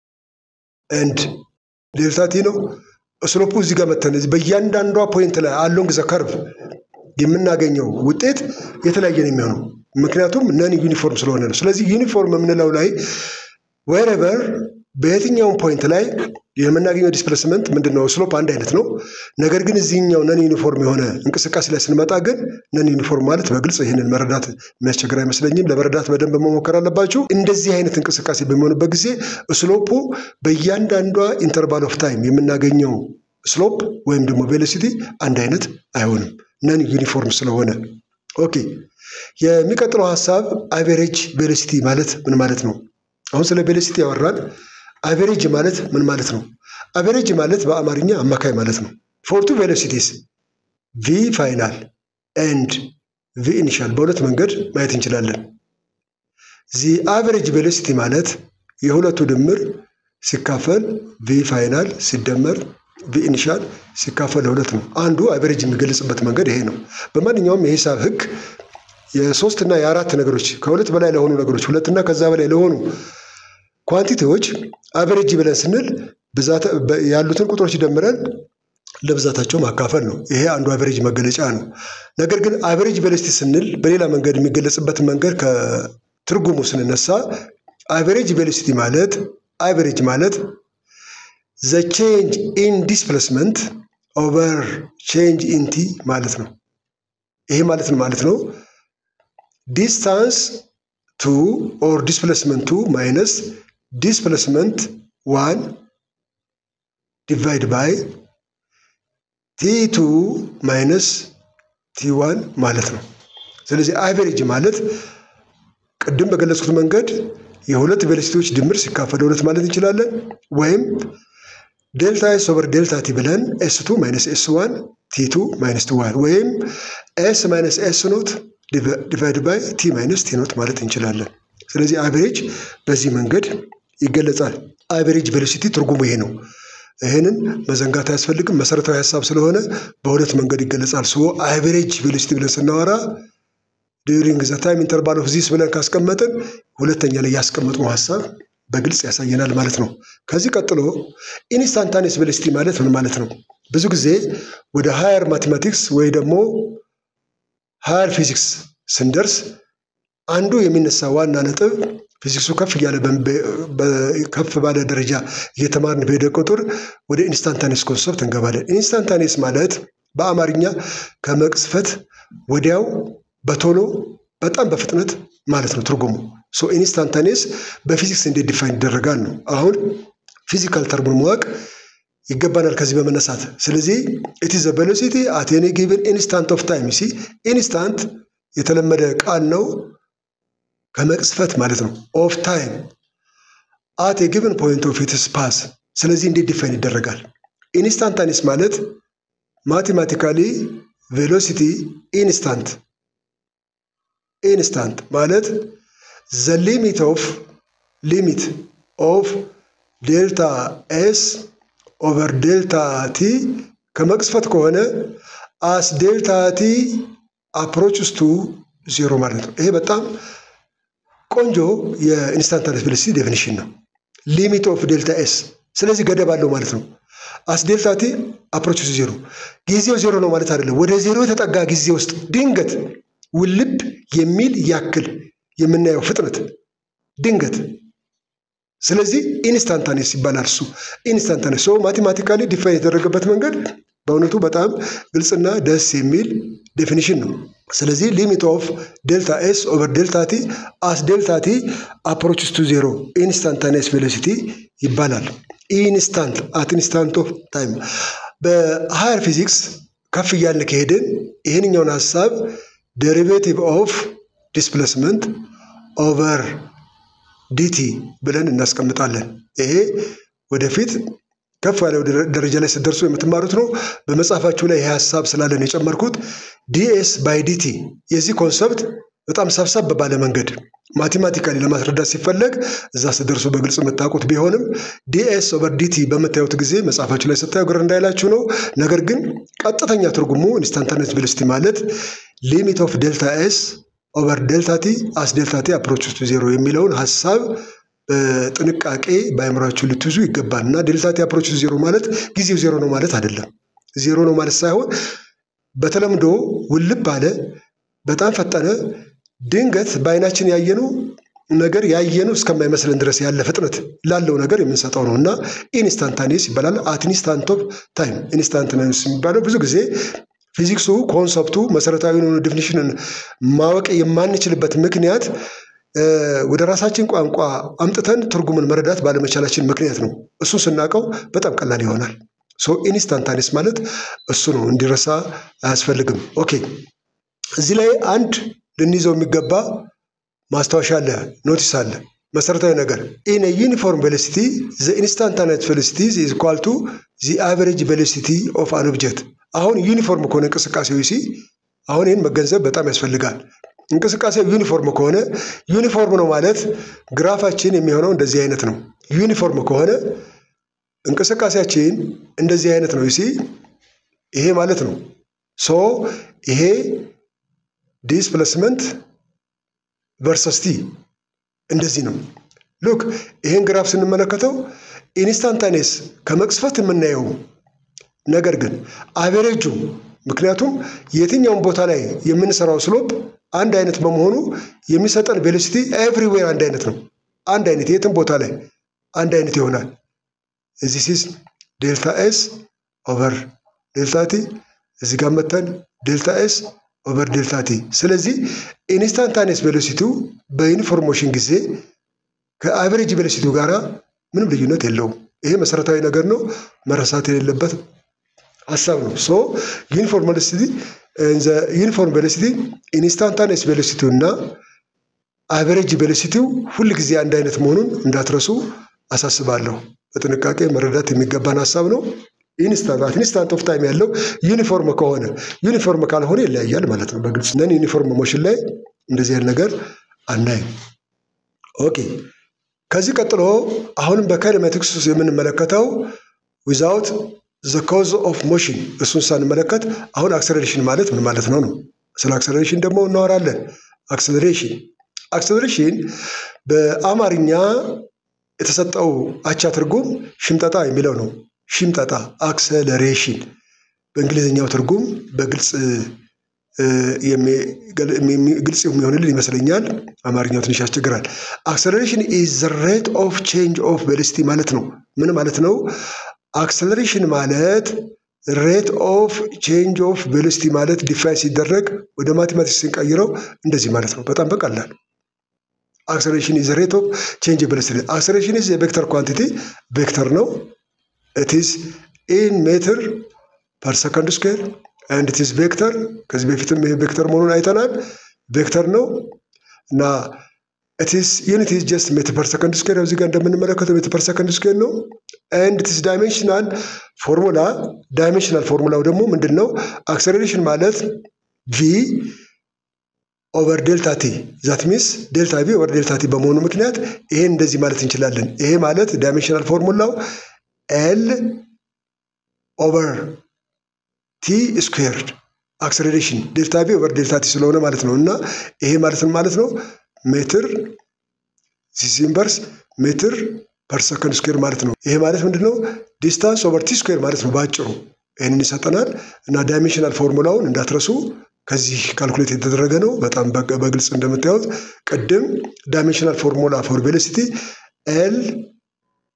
ኤንድ ዴልታ ቲ ነው። ስሎፑ እዚህ ጋር መተን በእያንዳንዷ ፖይንት ላይ አሎንግ ዘ ከርቭ የምናገኘው ውጤት የተለያየ ነው የሚሆነው ምክንያቱም ነን ዩኒፎርም ስለሆነ ነው። ስለዚህ ዩኒፎርም የምንለው ላይ ዌሬቨር በየትኛውም ፖይንት ላይ የምናገኘው ዲስፕሌስመንት ምንድን ነው? ስሎፕ አንድ አይነት ነው። ነገር ግን እዚህኛው ነን ዩኒፎርም የሆነ እንቅስቃሴ ላይ ስንመጣ ግን ነን ዩኒፎርም ማለት በግልጽ ይህንን መረዳት የሚያስቸግር አይመስለኝም። ለመረዳት በደንብ መሞከር አለባችሁ። እንደዚህ አይነት እንቅስቃሴ በሚሆንበት ጊዜ ስሎፑ በእያንዳንዷ ኢንተርቫል ኦፍ ታይም የምናገኘው ስሎፕ ወይም ደግሞ ቬሎሲቲ አንድ አይነት አይሆንም፣ ነን ዩኒፎርም ስለሆነ። ኦኬ የሚቀጥለው ሀሳብ አቬሬጅ ቬሎሲቲ ማለት ምን ማለት ነው? አሁን ስለ ቬሎሲቲ ያወራን። አቬሬጅ ማለት ምን ማለት ነው? አቬሬጅ ማለት በአማርኛ አማካይ ማለት ነው። ፎርቱ ቬሎሲቲስ ቪ ፋይናል ኤንድ ቪ ኢኒሻል በሁለት መንገድ ማየት እንችላለን። ዚ አቬሬጅ ቬሎሲቲ ማለት የሁለቱ ድምር ሲካፈል ቪ ፋይናል ሲደመር ቪ ኢኒሻል ሲካፈል ለሁለት ነው። አንዱ አቬሬጅ የሚገለጽበት መንገድ ይሄ ነው። በማንኛውም የሂሳብ ህግ የሶስት እና የአራት ነገሮች ከሁለት በላይ ለሆኑ ነገሮች ሁለትና ከዛ በላይ ለሆኑ ኳንቲቲዎች አቨሬጅ ብለን ስንል ያሉትን ቁጥሮች ደምረን ለብዛታቸው ማካፈል ነው። ይሄ አንዱ አቨሬጅ መገለጫ ነው። ነገር ግን አቨሬጅ ቬሎሲቲ ስንል በሌላ መንገድ የሚገለጽበትን መንገድ ከትርጉሙ ስንነሳ አቨሬጅ ቬሎሲቲ ማለት አቨሬጅ ማለት ዘ ቼንጅ ኢን ዲስፕሌስመንት ኦቨር ቼንጅ ኢን ቲ ማለት ነው። ይሄ ማለት ነው ማለት ነው ዲስታንስ ቱ ኦር ዲስፕሌስመንት ቱ ማይነስ ዲስፕሌስመንት ዋን ዲቫይድ ባይ ቲ ቱ ማይነስ ቲ ዋን ማለት ነው። ስለዚህ አቨሬጅ ማለት ቅድም በገለጽኩት መንገድ የሁለት ቬሎሲቲዎች ድምር ሲካፈል ሁለት ማለት እንችላለን። ወይም ዴልታ ኤስ ኦቨር ዴልታ ቲ ብለን ኤስ ቱ ማይነስ ኤስ ዋን ቲ ቱ ማይነስ ቲ ዋን ወይም ኤስ ማይነስ ኤስ ኖት ዲቫይድ ባይ ቲ ማይነስ ቲ ኖት ማለት እንችላለን። ስለዚህ አቨሬጅ በዚህ መንገድ ይገለጻል። አቨሬጅ ቬሎሲቲ ትርጉሙ ይሄ ነው። ይህንን መዘንጋት አያስፈልግም። መሰረታዊ ሀሳብ ስለሆነ በሁለት መንገድ ይገለጻል። ሶ አቨሬጅ ቬሎሲቲ ብለን ስናወራ ዲዩሪንግ ዘ ታይም ኢንተርቫል ኦፍ ዚስ ብለን ካስቀመጥን ሁለተኛ ላይ ያስቀመጥነው ሀሳብ በግልጽ ያሳየናል ማለት ነው። ከዚህ ቀጥሎ ኢንስታንታኔስ ቬሎሲቲ ማለት ምን ማለት ነው? ብዙ ጊዜ ወደ ሃየር ማቴማቲክስ ወይ ደግሞ ሃየር ፊዚክስ ስንደርስ አንዱ የሚነሳ ዋና ነጥብ ፊዚክሱ ከፍ እያለ ከፍ ባለ ደረጃ እየተማርን በሄደ ቁጥር ወደ ኢንስታንታኔስ ኮንሰፕት እንገባለን። ኢንስታንታኔስ ማለት በአማርኛ ከመቅጽፈት ወዲያው በቶሎ በጣም በፍጥነት ማለት ነው ትርጉሙ። ሶ ኢንስታንታኔስ በፊዚክስ እንዴት ዲፋይን ይደረጋል ነው። አሁን ፊዚካል ተርሙን ማወቅ ይገባናል ከዚህ በመነሳት ስለዚህ ኢት ዘ ቬሎሲቲ አት ኤኒ ጊቭን ኢንስታንት ኦፍ ታይም ሲ ኢንስታንት የተለመደ ቃል ነው ከመቅስፈት ማለት ነው። ኦፍ ታይም አት የጊቭን ፖይንት ኦፍ ኢትስ ፓስ። ስለዚህ እንዴት ዲፋይን ይደረጋል? ኢንስታንታኒስ ማለት ማቴማቲካሊ ቬሎሲቲ ኢንስታንት ኢንስታንት ማለት ዘ ሊሚት ኦፍ ሊሚት ኦፍ ዴልታ ኤስ ኦቨር ዴልታ ቲ ከመቅስፈት ከሆነ አስ ዴልታ ቲ አፕሮችስ ቱ ዜሮ ማለት ነው። ይሄ በጣም ቆንጆ የኢንስታንታኔስ ቬሎሲቲ ዴፊኒሽን ነው። ሊሚት ኦፍ ዴልታ ኤስ ስለዚህ ገደብ አለው ማለት ነው። አስ ዴልታ ቲ አፕሮች ቱ ዜሮ ጊዜው ዜሮ ነው ማለት አይደለም። ወደ ዜሮ የተጠጋ ጊዜ ውስጥ ድንገት ውልብ የሚል ያክል የምናየው ፍጥነት ድንገት ስለዚህ ኢንስታንታኔስ ይባላል። እሱ ኢንስታንታኔስ ሰው ማቴማቲካሊ ዲፋይን የተደረገበት መንገድ በእውነቱ በጣም ግልጽና ደስ የሚል ዴፊኒሽን ነው። ስለዚህ ሊሚት ኦፍ ዴልታ ኤስ ኦቨር ዴልታ ቲ አስ ዴልታ ቲ አፕሮችስ ቱ ዜሮ ኢንስታንታኒየስ ቬሎሲቲ ይባላል። ኢንስታንት አት ኢንስታንት ኦፍ ታይም በሃየር ፊዚክስ ከፍ እያልን ከሄድን ይህንኛውን ሀሳብ ዴሪቬቲቭ ኦፍ ዲስፕሌስመንት ኦቨር ዲቲ ብለን እናስቀምጣለን። ይሄ ወደፊት ከፍ ያለው ደረጃ ላይ ስትደርሱ የምትማሩት ነው። በመጽሐፋችሁ ላይ ይህ ሀሳብ ስላለን የጨመርኩት ዲኤስ ባይ ዲቲ የዚህ ኮንሰፕት በጣም ሰብሰብ ባለ መንገድ ማቴማቲካሊ ለማስረዳት ሲፈለግ እዛ ስትደርሱ በግልጽ የምታውቁት ቢሆንም ዲኤስ ኦቨር ዲቲ በምታዩት ጊዜ መጽሐፋችሁ ላይ ስታዩ ግር እንዳይላችሁ ነው። ነገር ግን ቀጥተኛ ትርጉሙ ኢንስታንታኔስ ቬሎሲቲ ማለት ሊሚት ኦፍ ዴልታ ኤስ ኦቨር ዴልታ ቲ አስ ዴልታ ቲ አፕሮች ቱ ዜሮ የሚለውን ሀሳብ በጥንቃቄ በአእምሯችሁ ልትይዙ ይገባል እና ዴልታ ቲ አፕሮች ቱ ዜሮ ማለት ጊዜው ዜሮ ነው ማለት አይደለም። ዜሮ ነው ማለት ሳይሆን በተለምዶ ውልብ አለ፣ በጣም ፈጠነ፣ ድንገት በአይናችን ያየኑ ነገር ያየኑ እስከማይመስለን ድረስ ያለ ፍጥነት ላለው ነገር የምንሰጠው ነው እና ኢንስታንታኔስ ይባላል። አት ኢንስታንት ኦፍ ታይም ኢንስታንታኔስ የሚባለው ብዙ ጊዜ ፊዚክሱ ኮንሰፕቱ መሰረታዊ የሆኑ ዴፊኒሽንን ማወቅ የማንችልበት ምክንያት ወደ ራሳችን ቋንቋ አምጥተን ትርጉምን መረዳት ባለመቻላችን ምክንያት ነው። እሱን ስናውቀው በጣም ቀላል ይሆናል። ሶ ኢንስታንታኔስ ማለት እሱ ነው፣ እንዲረሳ አያስፈልግም። ኦኬ እዚህ ላይ አንድ ልንይዘው የሚገባ ማስታወሻ አለ፣ ኖቲስ አለ። መሰረታዊ ነገር ኢን ዩኒፎርም ቬሎሲቲ ዘ ኢንስታንታኔስ ቬሎሲቲ ኢዝ ኢኳል ቱ ዚ አቨሬጅ ቬሎሲቲ ኦፍ አን ኦብጀክት አሁን ዩኒፎርም ከሆነ እንቅስቃሴው ሲ አሁን ይህን መገንዘብ በጣም ያስፈልጋል። እንቅስቃሴው ዩኒፎርም ከሆነ ዩኒፎርም ነው ማለት ግራፋችን የሚሆነው እንደዚህ አይነት ነው። ዩኒፎርም ከሆነ እንቅስቃሴያችን እንደዚህ አይነት ነው። ሲ ይሄ ማለት ነው። ሶ ይሄ ዲስፕሌስመንት ቨርሰስ ቲ እንደዚህ ነው። ሉክ ይሄን ግራፍ ስንመለከተው ኢንስታንታኔስ ከመቅስፈት የምናየው ነገር ግን አቬሬጁ ምክንያቱም የትኛውም ቦታ ላይ የምንሰራው ስሎፕ አንድ አይነት በመሆኑ የሚሰጠን ቬሎሲቲ ኤቭሪዌር አንድ አይነት ነው። አንድ አይነት የትም ቦታ ላይ አንድ አይነት ይሆናል። እዚህ ሲስ ዴልታ ኤስ ኦቨር ዴልታ ቲ እዚህ ጋር መተን ዴልታ ኤስ ኦቨር ዴልታ ቲ። ስለዚህ ኢንስታንታኔስ ቬሎሲቲው በዩኒፎርሞሽን ጊዜ ከአቨሬጅ ቬሎሲቲው ጋር ምንም ልዩነት የለውም። ይሄ መሰረታዊ ነገር ነው፣ መረሳት የሌለበት ሀሳብ ነው። ሶ ዩኒፎርም ቬሎሲቲ ዩኒፎርም ቬሎሲቲ ኢንስታንታኔስ ቬሎሲቲው እና አቨሬጅ ቬሎሲቲው ሁል ጊዜ አንድ አይነት መሆኑን እንዳትረሱ አሳስባለሁ። በጥንቃቄ መረዳት የሚገባን ሀሳብ ነው። ኢንስታንት ኢንስታንት ኦፍ ታይም ያለው ዩኒፎርም ከሆነ ዩኒፎርም ካልሆነ ይለያያል ማለት ነው። በግልጽ ነን ዩኒፎርም ሞሽን ላይ እንደዚህ ያለ ነገር አናይም። ኦኬ ከዚህ ቀጥሎ አሁንም በካይኔማቲክስ ውስጥ የምንመለከተው ዊዛውት ዘ ኮዝ ኦፍ ሞሽን እሱን ሳንመለከት አሁን አክሰለሬሽን ማለት ምን ማለት ነው ነው። ስለ አክሰለሬሽን ደግሞ እናወራለን። አክሰለሬሽን አክሰለሬሽን በአማርኛ የተሰጠው አቻ ትርጉም ሽምጠጣ የሚለው ነው። ሽምጠጣ አክሰለሬሽን በእንግሊዝኛው ትርጉም በግልጽ ግልጽ የሚሆንልን ይመስለኛል። አማርኛው ትንሽ ያስቸግራል። አክሰለሬሽን ኢዝ ዘ ሬት ኦፍ ቼንጅ ኦፍ ቬሎሲቲ ማለት ነው። ምን ማለት ነው? አክሰለሬሽን ማለት ሬት ኦፍ ቼንጅ ኦፍ ቬሎሲቲ ማለት ዲፋይን ሲደረግ ወደ ማቴማቲክስ ስንቀይረው እንደዚህ ማለት ነው። በጣም በቀላል አክሰለሬሽን ኢዝ ሬት ኦፍ ቼንጅ ቬሎሲቲ። አክሰለሬሽን ኢዝ የቬክተር ኳንቲቲ ቬክተር ነው። ኢትስ ኢን ሜትር ፐር ሰከንድ ስኩዌር አንድ ኢትስ ቬክተር። ከዚህ በፊትም ይሄ ቬክተር መሆኑን አይተናል። ቬክተር ነው እና ኢትስ ዩኒት ኢዝ ጀስት ሜትር ፐር ሰከንድ ስኩዌር። እዚህ ጋር እንደምንመለከተው ሜትር ፐር ሰከንድ ስኩዌር ነው። ኤንድ ኢትስ ዳይሜንሽናል ፎርሙላ። ዳይሜንሽናል ፎርሙላው ደግሞ ምንድን ነው? አክሰለሬሽን ማለት ቪ ኦቨር ዴልታ ቲ ዛት ሚንስ ዴልታ ቪ ኦቨር ዴልታ ቲ በመሆኑ ምክንያት ይሄን እንደዚህ ማለት እንችላለን። ይሄ ማለት ዳይሜንሽናል ፎርሙላው ኤል ኦቨር ቲ ስኩዌርድ አክሰለሬሽን ዴልታ ቪ ኦቨር ዴልታ ቲ ስለሆነ ማለት ነው። እና ይሄ ማለት ምን ማለት ነው? ሜትር ዚስ ኢንቨርስ ሜትር ፐር ሰከንድ ስኩዌር ማለት ነው። ይሄ ማለት ምንድን ነው? ዲስታንስ ኦቨር ቲ ስኩዌር ማለት ነው በአጭሩ ይህንን ይሰጠናል። እና ዳይሜንሽናል ፎርሙላውን እንዳትረሱ ከዚህ ካልኩሌት የተደረገ ነው። በጣም በግልጽ እንደምታዩት ቅድም ዳይሜንሽናል ፎርሙላ ፎር ቬሎሲቲ ኤል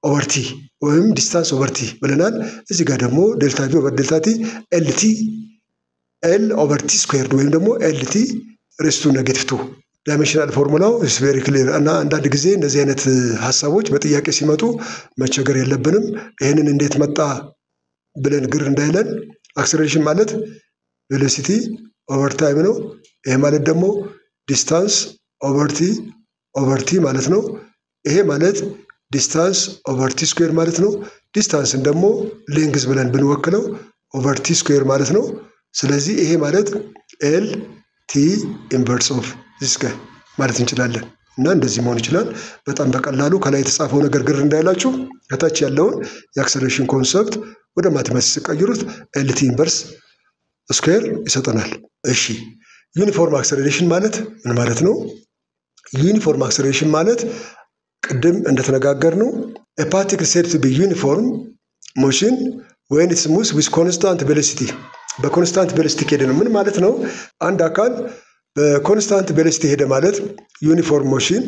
ኦቨርቲ ወይም ዲስታንስ ኦቨርቲ ብለናል። እዚህ ጋር ደግሞ ዴልታ ቪ ኦቨር ዴልታ ቲ ኤልቲ ኤል ኦቨርቲ ስኩዌርድ ወይም ደግሞ ኤልቲ ሬስቱ ኔጌቲቭ ቱ ዳይሜንሽናል ፎርሙላው ኢስ ቬሪ ክሊር እና አንዳንድ ጊዜ እንደዚህ አይነት ሀሳቦች በጥያቄ ሲመጡ መቸገር የለብንም። ይህንን እንዴት መጣ ብለን ግር እንዳይለን አክሰሌሬሽን ማለት ቬሎሲቲ ኦቨር ታይም ነው። ይሄ ማለት ደግሞ ዲስታንስ ኦቨርቲ ኦቨርቲ ማለት ነው። ይሄ ማለት ዲስታንስ ኦቨርቲ ስኩዌር ማለት ነው። ዲስታንስን ደግሞ ሌንግዝ ብለን ብንወክለው ኦቨርቲ ስኩዌር ማለት ነው። ስለዚህ ይሄ ማለት ኤል ቲ ኢንቨርስ ኦፍ ዚስ ጋር ማለት እንችላለን እና እንደዚህ መሆን ይችላል። በጣም በቀላሉ ከላይ የተጻፈው ነገር ግር እንዳይላችሁ ከታች ያለውን የአክሰሌሬሽን ኮንሰፕት ወደ ማቴማቲክስ ሲቀይሩት ኤልቲ ኢንቨርስ ስኩዌር ይሰጠናል። እሺ ዩኒፎርም አክሰሌሬሽን ማለት ምን ማለት ነው? ዩኒፎርም አክሰሌሬሽን ማለት ቅድም እንደተነጋገር ነው ፓርቲክል ሴድ ቱ ቢ ዩኒፎርም ሞሽን ወይን ኢትስ ሙቭስ ዊዝ ኮንስታንት ቬሎሲቲ በኮንስታንት ቬሎሲቲ ከሄደ ነው። ምን ማለት ነው? አንድ አካል በኮንስታንት ቬሎሲቲ ሄደ ማለት ዩኒፎርም ሞሽን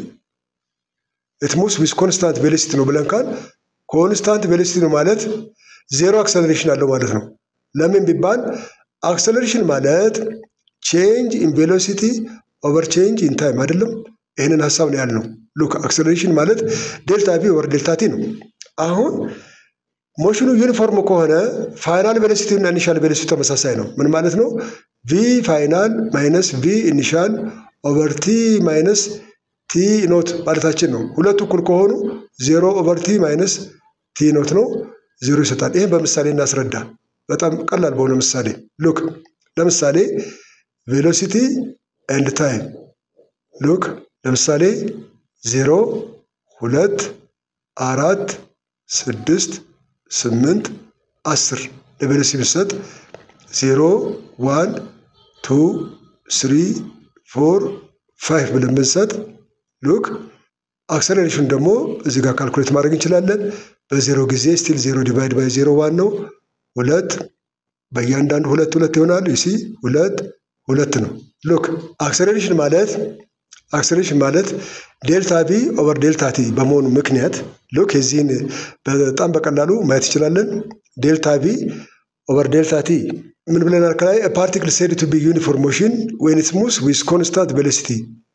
ኢት ሙቭስ ዊዝ ኮንስታንት ቬሎሲቲ ነው ብለን ካል ኮንስታንት ቬሎሲቲ ነው ማለት ዜሮ አክሰለሬሽን አለው ማለት ነው። ለምን ቢባል አክሰለሬሽን ማለት ቼንጅ ኢን ቬሎሲቲ ኦቨር ቼንጅ ኢን ታይም አይደለም። ይህንን ሀሳብ ነው ያልነው። ሉክ አክሰለሬሽን ማለት ዴልታ ቪ ኦቨር ዴልታ ቲ ነው። አሁን ሞሽኑ ዩኒፎርም ከሆነ ፋይናል ቬሎሲቲ እና ኢኒሻል ቬሎሲቲ ተመሳሳይ ነው። ምን ማለት ነው? ቪ ፋይናል ማይነስ ቪ ኢኒሻል ኦቨር ቲ ማይነስ ቲ ኖት ማለታችን ነው። ሁለቱ እኩል ከሆኑ ዜሮ ኦቨር ቲ ማይነስ ቲ ኖት ነው፣ ዜሮ ይሰጣል። ይህም በምሳሌ እናስረዳ። በጣም ቀላል በሆነ ምሳሌ ሉክ፣ ለምሳሌ ቬሎሲቲ ኤንድ ታይም ሉክ፣ ለምሳሌ ዜሮ ሁለት አራት ስድስት ስምንት አስር ለቬሎሲቲ ብንሰጥ ዜሮ ዋን ቱ ስሪ ፎር ፋይቭ ብለን ብንሰጥ ሉክ አክሰሌሬሽን ደግሞ እዚህ ጋር ካልኩሌት ማድረግ እንችላለን። በዜሮ ጊዜ ስቲል ዜሮ ዲቫይድ ባይ ዜሮ ዋን ነው። ሁለት በእያንዳንዱ ሁለት ሁለት ይሆናሉ። ዩሲ ሁለት ሁለት ነው። ሉክ አክሰሌሬሽን ማለት አክሰሌሬሽን ማለት ዴልታ ቪ ኦቨር ዴልታ ቲ በመሆኑ ምክንያት ሉክ የዚህን በጣም በቀላሉ ማየት እንችላለን። ዴልታ ቪ ኦቨር ዴልታ ቲ ምን ብለናል? ከላይ ፓርቲክል ሴድ ቱ ቢ ዩኒፎርም ሞሽን ዌን ኢትስ ሙቭስ ዊዝ ኮንስታንት ቬሎሲቲ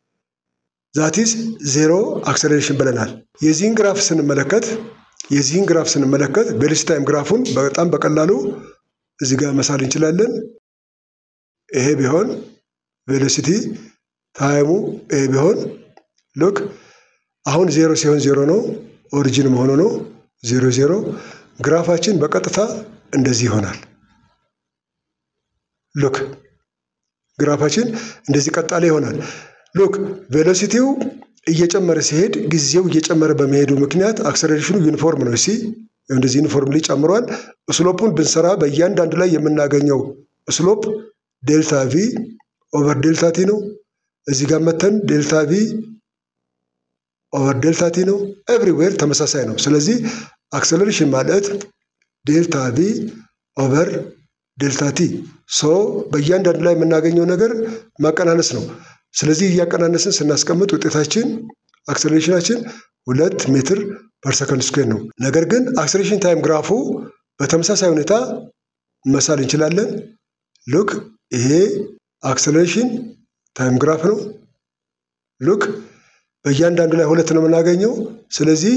ዛቲስ ዜሮ አክሰሌሬሽን ብለናል። የዚህን ግራፍ ስንመለከት የዚህን ግራፍ ስንመለከት ቬሎሲቲ ታይም ግራፉን በጣም በቀላሉ እዚህ ጋር መሳል እንችላለን። ይሄ ቢሆን ቬሎሲቲ ታይሙ ይሄ ቢሆን ሉክ አሁን ዜሮ ሲሆን ዜሮ ነው፣ ኦሪጂን መሆኑ ነው። ዜሮ ዜሮ ግራፋችን በቀጥታ እንደዚህ ይሆናል። ሉክ ግራፋችን እንደዚህ ቀጣለ ይሆናል። ሉክ ቬሎሲቲው እየጨመረ ሲሄድ ጊዜው እየጨመረ በመሄዱ ምክንያት አክሰሌሬሽኑ ዩኒፎርም ነው። ሲ እንደዚህ ዩኒፎርም ላይ ጨምሯል። ስሎፑን ብንሰራ በእያንዳንዱ ላይ የምናገኘው ስሎፕ ዴልታ ቪ ኦቨር ዴልታ ቲ ነው። እዚህ ጋር መተን ዴልታ ቪ ኦቨር ዴልታ ቲ ነው። ኤቭሪዌር ተመሳሳይ ነው። ስለዚህ አክሰሌሬሽን ማለት ዴልታ ቪ ኦቨር ዴልታ ቲ ሶ በእያንዳንዱ ላይ የምናገኘው ነገር ማቀናነስ ነው። ስለዚህ እያቀናነስን ስናስቀምጥ ውጤታችን አክሰሌሬሽናችን ሁለት ሜትር ፐር ሰከንድ ስኩዌር ነው። ነገር ግን አክሰሌሬሽን ታይም ግራፉ በተመሳሳይ ሁኔታ መሳል እንችላለን። ሉክ ይሄ አክሰሌሬሽን ታይም ግራፍ ነው። ሉክ በእያንዳንዱ ላይ ሁለት ነው የምናገኘው። ስለዚህ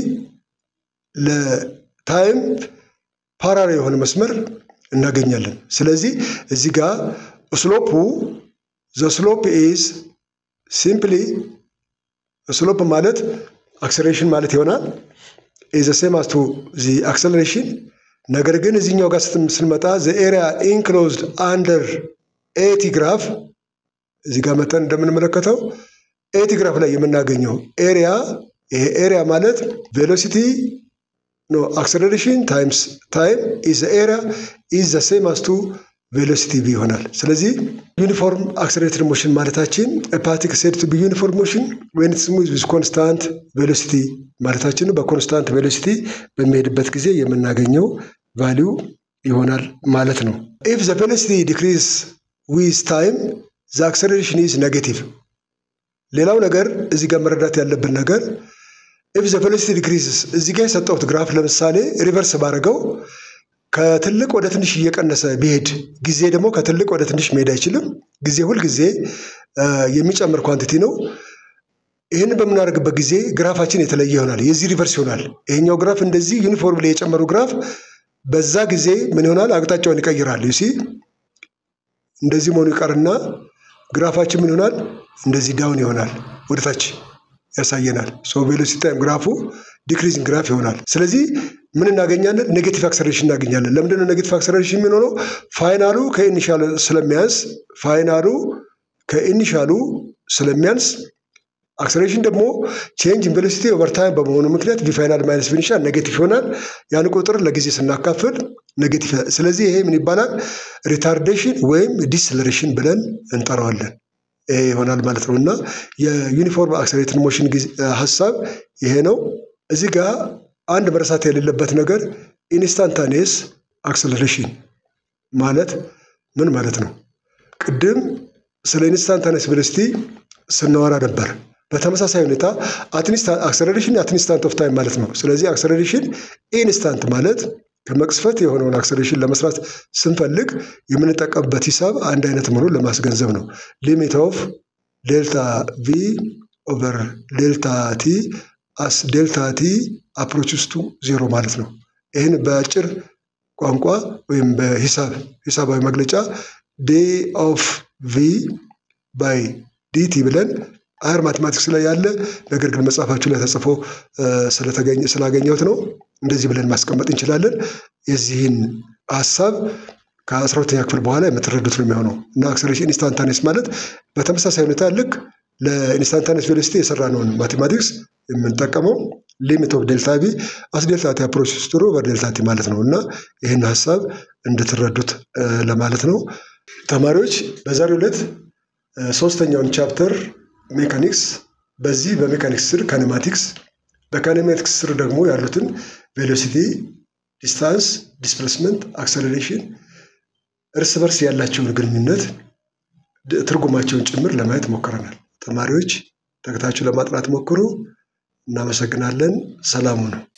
ለታይም ፓራሪ የሆነ መስመር እናገኛለን። ስለዚህ እዚህ ጋር ስሎፑ ዘ ስሎፕ ኢዝ ሲምፕሊ ስሎፕ ማለት አክሰሌሬሽን ማለት ይሆናል ኢዝ ሴም አስ ቱ ዚ አክሰሌሬሽን። ነገር ግን እዚህኛው ጋር ስንመጣ ዘ ኤሪያ ኢንክሎዝድ አንደር ኤቲ ግራፍ እዚህ ጋር መጠን እንደምንመለከተው ኤቲ ግራፍ ላይ የምናገኘው ኤሪያ ይሄ ኤሪያ ማለት ቬሎሲቲ ኖ አክሰሌሬሽን ታይምስ ታይም ኢዝ ኤሪያ ኢዝ ዘ ሴም አስ ቱ ቬሎሲቲ ቪ ይሆናል። ስለዚህ ዩኒፎርም አክሰሌሬትድ ሞሽን ማለታችን ፓርቲክል ሴድ ቱ ቢ ዩኒፎርም ሞሽን ዌን ኢትስ ሙቭስ ዊዝ ኮንስታንት ቬሎሲቲ ማለታችን ነው። በኮንስታንት ቬሎሲቲ በሚሄድበት ጊዜ የምናገኘው ቫሊዩ ይሆናል ማለት ነው። ኢፍ ዘ ቬሎሲቲ ዲክሪዝ ዊዝ ታይም ዘ አክሰሌሬሽን ኢዝ ኔጌቲቭ። ሌላው ነገር እዚህ ጋር መረዳት ያለብን ነገር ኢፍ ዘ ቬሎሲቲ ዲክሪዝስ እዚህ ጋር የሰጠሁት ግራፍ ለምሳሌ ሪቨርስ ባደረገው ከትልቅ ወደ ትንሽ እየቀነሰ ቢሄድ ጊዜ ደግሞ ከትልቅ ወደ ትንሽ መሄድ አይችልም። ጊዜ ሁልጊዜ የሚጨምር ኳንቲቲ ነው። ይህንን በምናደርግበት ጊዜ ግራፋችን የተለየ ይሆናል። የዚህ ሪቨርስ ይሆናል። ይሄኛው ግራፍ እንደዚህ ዩኒፎርም ላይ የጨመሩ ግራፍ በዛ ጊዜ ምን ይሆናል? አቅጣጫውን ይቀይራል። ዩሲ እንደዚህ መሆኑ ይቀርና ግራፋችን ምን ይሆናል? እንደዚህ ዳውን ይሆናል፣ ወደታች ያሳየናል። ሶ ቬሎሲቲ ታይም ግራፉ ዲክሪዚንግ ግራፍ ይሆናል። ስለዚህ ምን እናገኛለን? ኔጌቲቭ አክሰሌሬሽን እናገኛለን። ለምንድነው ኔጌቲቭ አክሰሌሬሽን የሚሆነው? ፋይናሉ ከኢኒሻሉ ስለሚያንስ ፋይናሉ ከኢኒሻሉ ስለሚያንስ አክሰሌሬሽን ደግሞ ቼንጅ ኢን ቬሎሲቲ ኦቨር ታይም በመሆኑ ምክንያት ቪፋይናል ማይነስ ቪኒሻል ኔጌቲቭ ይሆናል። ያን ቁጥር ለጊዜ ስናካፍል ኔጌቲቭ። ስለዚህ ይሄ ምን ይባላል? ሪታርዴሽን ወይም ዲስለሬሽን ብለን እንጠራዋለን። ይሄ ይሆናል ማለት ነው እና የዩኒፎርም አክሰሌሬትድ ሞሽን ሀሳብ ይሄ ነው። እዚህ ጋር አንድ መረሳት የሌለበት ነገር ኢንስታንታኔስ አክሰለሬሽን ማለት ምን ማለት ነው? ቅድም ስለ ኢንስታንታኔስ ቬሎሲቲ ስናወራ ነበር። በተመሳሳይ ሁኔታ አክሰለሬሽን አት ኢንስታንት ኦፍ ታይም ማለት ነው። ስለዚህ አክሰለሬሽን ኢንስታንት ማለት ከመቅስፈት የሆነውን አክሰለሬሽን ለመስራት ስንፈልግ የምንጠቀምበት ሂሳብ አንድ አይነት መሆኑን ለማስገንዘብ ነው። ሊሚት ኦፍ ዴልታ ቪ ኦቨር ዴልታ ቲ አስ ዴልታ ቲ አፕሮችስ ቱ ዜሮ ማለት ነው። ይህን በአጭር ቋንቋ ወይም በሂሳብ ሂሳባዊ መግለጫ ዴ ኦፍ ቪ ባይ ዲቲ ብለን አየር ማቴማቲክስ ላይ ያለ ነገር ግን መጽሐፋችሁ ላይ ተጽፎ ስላገኘሁት ነው። እንደዚህ ብለን ማስቀመጥ እንችላለን። የዚህን ሀሳብ ከአስራ ሁለተኛ ክፍል በኋላ የምትረዱት ነው የሚሆነው እና አክሰሌሬሽን ኢንስታንታኔስ ማለት በተመሳሳይ ሁኔታ ልክ ለኢንስታንታኔስ ቬሎሲቲ የሰራነውን ማቴማቲክስ የምንጠቀመው ሊሚት ኦፍ ዴልታ ቪ አስ ዴልታ ቲ አፕሮችስ ቱ ኦቨር ዴልታ ቲ ማለት ነው እና ይህን ሀሳብ እንድትረዱት ለማለት ነው። ተማሪዎች በዛሬው ዕለት ሶስተኛውን ቻፕተር ሜካኒክስ በዚህ በሜካኒክስ ስር ካኔማቲክስ በካኔማቲክስ ስር ደግሞ ያሉትን ቬሎሲቲ፣ ዲስታንስ፣ ዲስፕሌስመንት፣ አክሰሌሬሽን እርስ በርስ ያላቸውን ግንኙነት ትርጉማቸውን ጭምር ለማየት ሞክረናል። ተማሪዎች ተከታችሁ ለማጥናት ሞክሩ። እናመሰግናለን። ሰላሙ ነው።